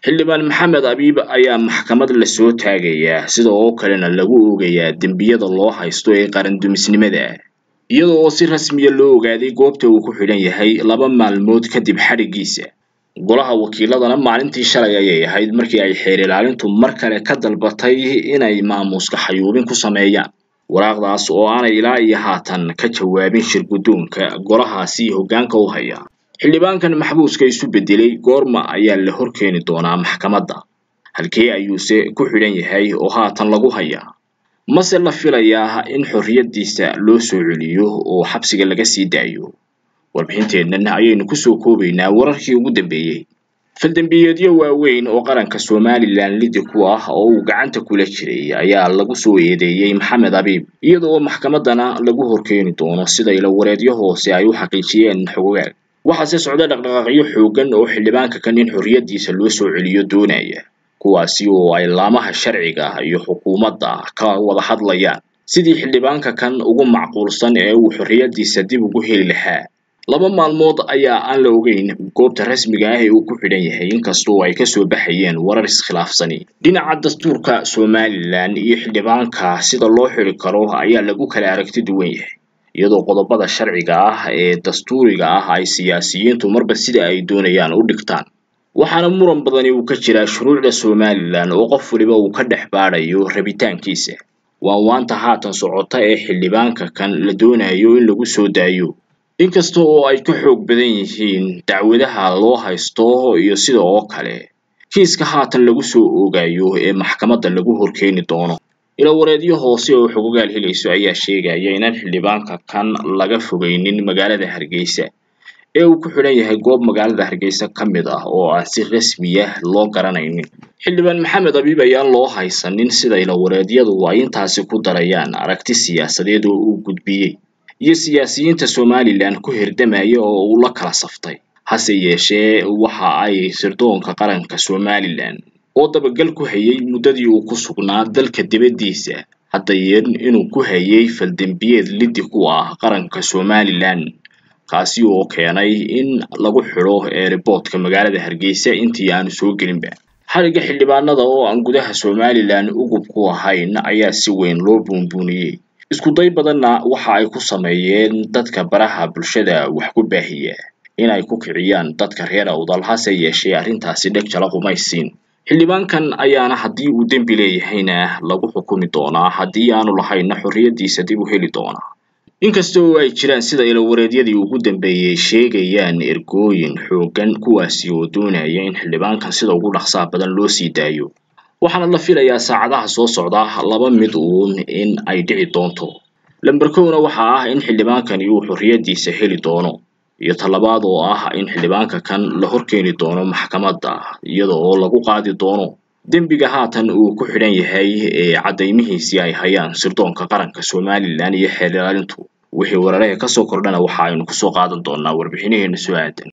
xildhibaan maxamed abiib ayaa maxkamad lasoo taagayaa sida oo kalena lagu oogayaa dembiyada loo haysto ee qarandumisnimada iyada oo si rasmiya loo ogaaday goobta uu ku xidhan yahay laba maalmood kadib xadhiggiisa golaha wakiiladana maalintii shalay ayay ahayd markii ay xeer ilaalintu mar kale ka dalbatay inay maamuuska xayuubin ku sameeyaan waraaqdaas oo aanay ilaa iyo haatan ka jawaabin shir guddoonka golahaasi hoggaanka u haya xildhibaankan maxbuuska isu beddelay goorma ayaa la horkeeni doonaa maxkamadda halkee ayuuse ku xidhan yahay oo haatan lagu hayaa mase la filayaa in xorriyaddiisa loo soo celiyo oo xabsiga laga sii daayo warbixinteennan ayaynu kusoo koobaynaa wararkii ugu dambeeyey faldembiyeedyo waaweyn oo qaranka somalilan lidi ku ah oo uu gacanta kula jiray ayaa lagu soo eedeeyey maxamed abiib iyada oo maxkamaddana lagu horkeeni doono sida ilawareedyo hoose ay u xaqiijiyeen xogogaal waxaase socda dhaqdhaqaaqyo xooggan oo xildhibaanka kan in xorriyaddiisa loo soo celiyo doonaya kuwaasi oo ay laamaha sharciga iyo xukuumadda ka wada hadlayaan sidii xildhibaanka kan ugu macquulsan ee uu xorriyaddiisa dib ugu heli lahaa laba maalmood ayaa aan la ogeyn goobta rasmiga ah ee uu ku xidhan yahay inkastoo ay kasoo baxayeen warar iskhilaafsani dhinaca dastuurka somalilan iyo xildhibaanka sida loo xiri karo ayaa lagu kala aragti duwan yahay iyadoo qodobada sharciga ah ee dastuuriga ah ay siyaasiyiintu marba sida ay doonayaan u dhigtaan waxaana muran badani uu ka jiraa shuruucda somalilan oo qof waliba uu ka dhex baadhayo rabitaankiisa waa waanta haatan socota ee xildhibaanka kan la doonayo in lagu soo daayo inkasta oo ay ka xoog badan yihiin dacwadaha loo haysto iyo sida oo kale kiiska haatan lagu soo oogayo ee maxkamadda lagu horkeeni doono ilawareedyo hoose oo xogogaal helayso ayaa sheegaya inaan xildhibaanka kan laga fogeynin magaalada hargeysa ee uu ku xidhan yahay goob magaalada hargeysa ka mid ah oo aan si rasmiya loo garanaynin xildhibaan maxamed abiib ayaan loo haysanin sida ilawareedyadu ay intaasi ku darayaan aragti siyaasadeed oo uu gudbiyey iyo siyaasiyiinta somalilan ku hirdamaya oo uu la kala saftay hase yeeshee waxa ay sirdoonka qaranka somalilan oo dabagal ku hayay muddadii uu ku sugnaa dalka dibaddiisa haddayeen inuu ku hayay faldembiyeed liddi ku ah qaranka somalilan kaasi oo keenay in lagu xidho eeriboodka magaalada hargeysa intii aanu soo gelinba xadhigga xildhibaanada oo aan gudaha somalilan ugub ku ahayn ayaa si weyn loo buunbuuniyey isku day badanna waxa ay ku sameeyeen dadka baraha bulshada wax ku baahiya in ay ku kiciyaan dadka reer awdal hase yeeshee arrintaasi dheg jala qumaysiin xildhibaankan ayaana haddii uu dembi leeyahayna lagu xukumi doonaa haddii aanu lahaynna xorriyaddiisa dib u heli doonaa inkasta oo ay jiraan sida ilawareedyadii ugu dambeeyey sheegayaan ergooyin xooggan kuwaasi oo doonaya in xildhibaankan sida ugu dhaqsaha badan loo sii daayo waxaana la filayaa saacadaha soo socda laba mid uun in ay dhici doonto lamber kowna waxa ah in xildhibaankani uu xorriyaddiisa heli doono iyo talabaad oo ah in xildhibaanka kan la horkeeni doono maxkamadda iyada oo lagu qaadi doono dembiga haatan uu ku xidhan yahay ee caddaymihiisii ay hayaan sirdoonka qaranka somalilan iyo xeer ilaalintu wixii weeraraha kasoo kordhana waxa aynu kusoo qaadan doonaa warbixinaheena soo aadan